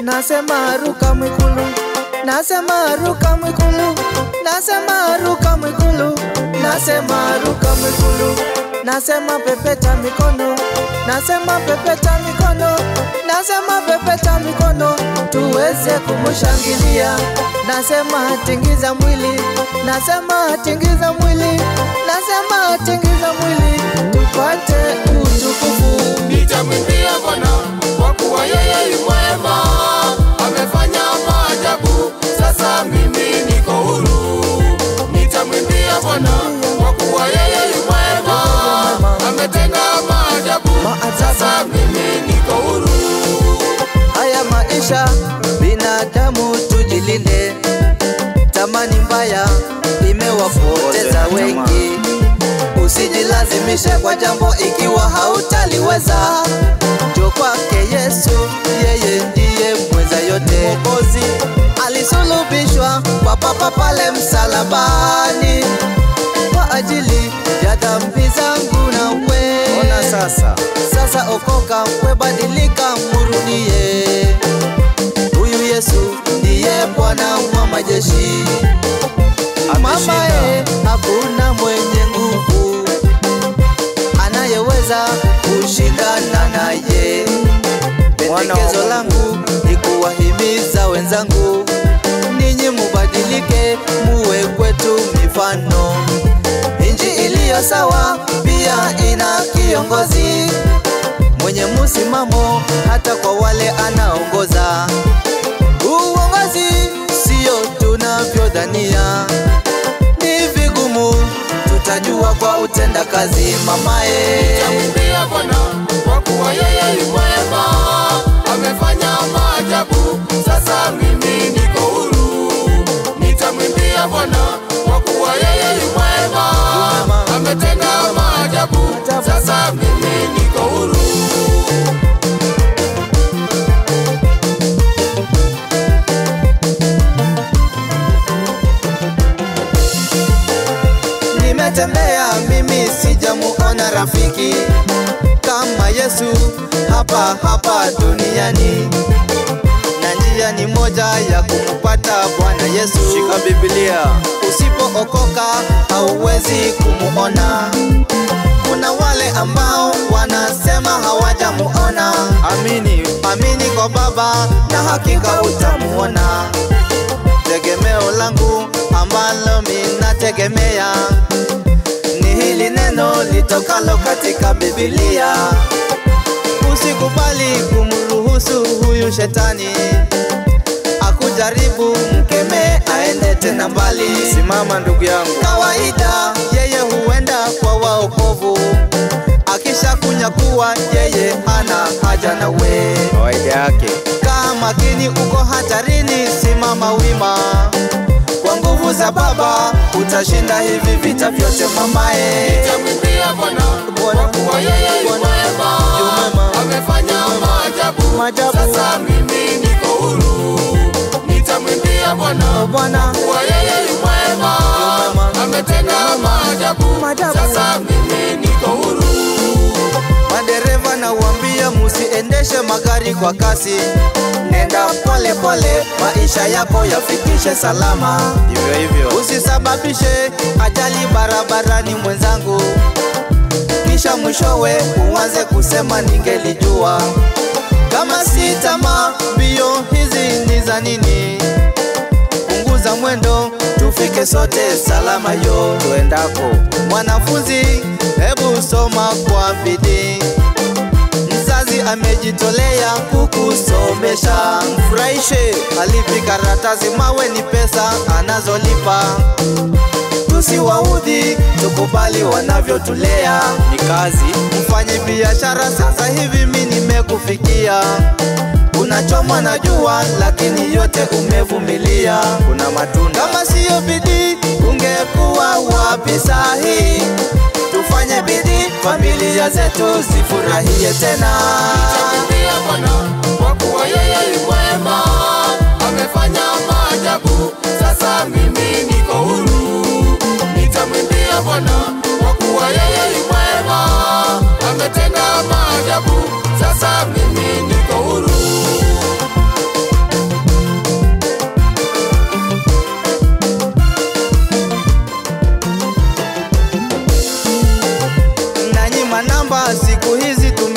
nasema ruka mwikulu, nasema ruka mwikulu, nasema ruka mwikulu, nasema ruka mwikulu, nasema pepeta mikono, nasema pepeta mikono, nasema pepeta mikono, tuweze kumushangilia, nasema tingiza mwili, nasema tingiza mwili, nasema tingiza mwili, tupate utukufu. Nitamwimbia Bwana kwa kuwa yeye yu mwema, amefanya maajabu, sasa mimi niko huru. Nitamwimbia Bwana kwa kuwa yeye yu mwema, ametenda maajabu, sasa mimi niko huru. Haya maisha binadamu, tujilinde. Tamani mbaya imewapoteza wengi. Usijilazimishe kwa jambo ikiwa hautaliweza. Jo kwake Yesu, yeye ndiye mweza yote. Mwokozi alisulubishwa kwa papa pale msalabani kwa ajili ya dhambi zangu na wewe. Ona sasa, Sasa okoka, webadilika, murudie. Huyu Yesu ndiye Bwana wa majeshi. Mama e, hakuna mwenye nguvu anayeweza kushindana naye. Pendekezo Mungu. langu ni kuwahimiza wenzangu, ninyi mubadilike, muwe kwetu mifano. Inji iliyo sawa pia ina kiongozi mwenye msimamo, hata kwa wale anaongoza. Uongozi sio tunavyodhania, ni vigumu, tutajua kwa utenda kazi mamaye. Nitamwimbia Bwana kwa kuwa yeye yu mwema, amefanya maajabu, sasa mimi niko huru. Nitamwimbia Bwana kwa kuwa yeye yu mwema, ametenda maajabu, sasa mimi niko huru. Nimetembea mimi sijamuona rafiki kama Yesu hapa hapa duniani, na njia ni moja ya kumpata Bwana Yesu. shika Biblia. Usipookoka hauwezi kumuona. Kuna wale ambao wanasema hawajamuona. Amini, Amini kwa Baba na hakika utamuona. Tegemeo langu ambalo minategemea ni hili neno litokalo katika Biblia. Usikubali kumruhusu huyu shetani akujaribu, mkemee aende tena mbali. simama ndugu yangu. Kawaida yeye huenda kwa waokovu, akisha kunyakuwa yeye hana haja na we. Kawaida yake. Kaa makini, uko hatarini, simama wima. Kwa nguvu za Baba utashinda hivi vita vyote mamae. Nitamwimbia Bwana kwa kuwa yeye yu mwema, amefanya maajabu, Maajabu. sasa mimi niko huru. Nitamwimbia Bwana O Bwana, kuwa yeye yu mwema, mwema. ametenda maajabu, Maajabu. sasa mimi niko huru. madereva na uambia musiendeshe magari kwa kasi, nenda pole pole, maisha yako yafikishe salama. Hivyo hivyo. Usisababishe ajali barabarani mwenzangu, kisha mwishowe uanze kusema ningelijua. Kama si tamaa, mbio hizi ni za nini? Punguza mwendo, tufike sote salama yo. Tuendako. Mwanafunzi, hebu soma kwa bidii. Mzazi amejitolea kukusomesha, mfurahishe. Alipi karatasi, mawe ni pesa anazolipa. Tusiwaudhi, tukubali wanavyotulea. Ni kazi. Mfanye biashara, sasa hivi mi nimekufikia. Unachomwa na jua, lakini yote umevumilia. Kuna matunda. Kama siyo bidii, ungekuwa wapi sahi? Tufanye bidii, familia zetu zifurahie tena. Nitamwimbia Bwana kwa kuwa yeye yu mwema, amefanya maajabu, sasa mimi niko huru. Nitamwimbia Bwana kwa kuwa yeye yu mwema, ametenda maajabu, sasa mimi niko huru.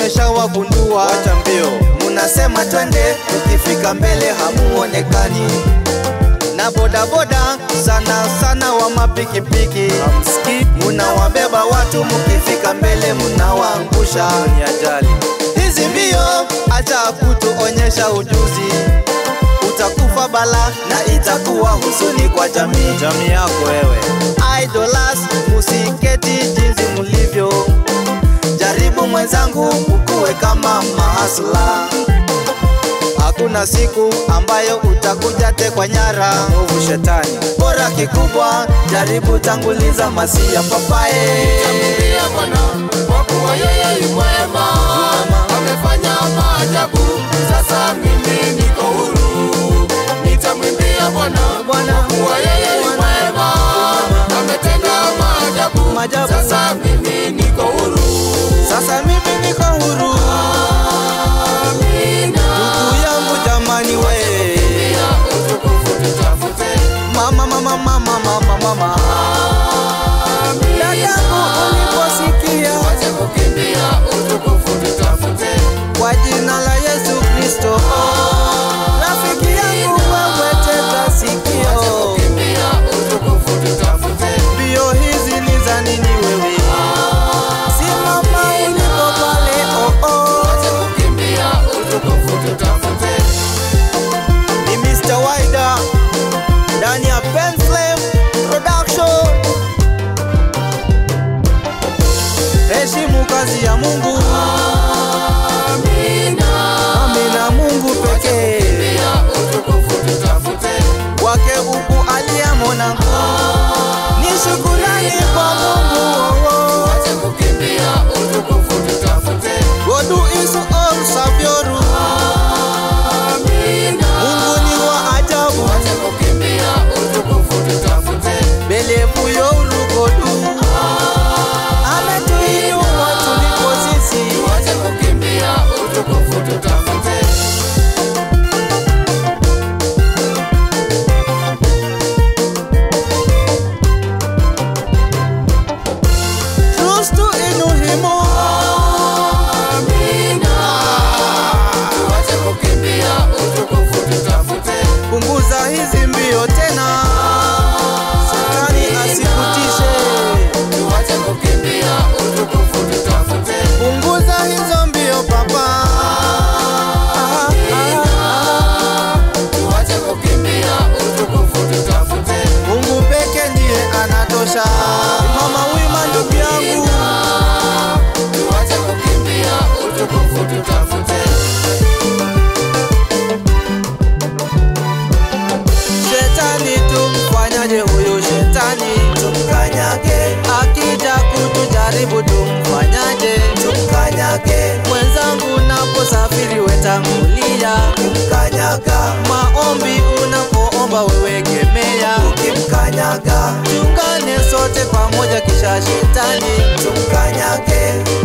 nimeshawagundua. Wacha mbio. Munasema twende, tukifika mbele hamuonekani. Na bodaboda sana sana wa mapikipiki Hamsikii munawabeba watu, mukifika mbele munawaangusha. ni ajali. Hizi mbio acha kutuonyesha ujuzi, utakufa bala na itakuwa huzuni kwa jamii. Jamii yako wewe. Idolas, musiketi jinsi mulivyo, jaribu mwenzangu ukuwe kama mahasla. Hakuna siku ambayo utakuja tekwa nyara. Mwovu shetani. Bora kikubwa, jaribu tanguliza masia papaye. Nitamwimbia Bwana kwa kuwa yeye yu mwema, amefanya maajabu, sasa mimi niko huru. Nitamwimbia Bwana Bwana, kwa kuwa yeye yu mwema, ametenda maajabu, Maajabu. sasa mimi niko huru. Sasa mimi niko huru, Amina. ndugu yangu jamani we. Pia utukufu tutafute. Mama, mama, mama, mama, mama. Dadangu uliposikia Wache kukimbia utukufu tutafute. kwa jina la Yesu Kristo, rafiki yangu wewe tega Wache sikio, kukimbia utukufu tutafute. mbio hizi ni za nini wewe? Simama ulipo pale, oh oh. Wache kukimbia utukufu tutafute. Ni Mr. Wider ndani ya Pen Flame Production. Heshimu kazi ya Mungu, Amina. amina Mungu pekee Pia utukufu tutafute. wake huku aliyemona ni shukurani kwa Mungu. oh, oh. Wache kukimbia utukufu tutafute. Godu isu all savioru, Amina. Mungu ni wa ajabu, Wache kukimbia utukufu tutafute. belevu youru godu ametuinua tuliko sisi. Wache kukimbia utukufu tutafute. Kristu inuhimo Amina. Wache kukimbia utukufu tutafute. punguza hizi mbio tena, shetani asikutishe. Wache kukimbia utukufu tutafute. Punguza hizo mbio papa. Ah, ah, ah. Wache kukimbia utukufu tutafute. Mungu peke ndiye anatosha. Mama wima ndugu yangu, Wache kukimbia utukufu tutafute. shetani tumfanyaje huyu shetani? Tumkanyage. Akija kutujaribu tumfanyaje? Tumkanyage. Mwenzangu unaposafiri wetangulia, ukimkanyaga. Maombi unapoomba wewe kemea, ukimkanyaga. Tungane sote pamoja kisha shetani tumkanyage.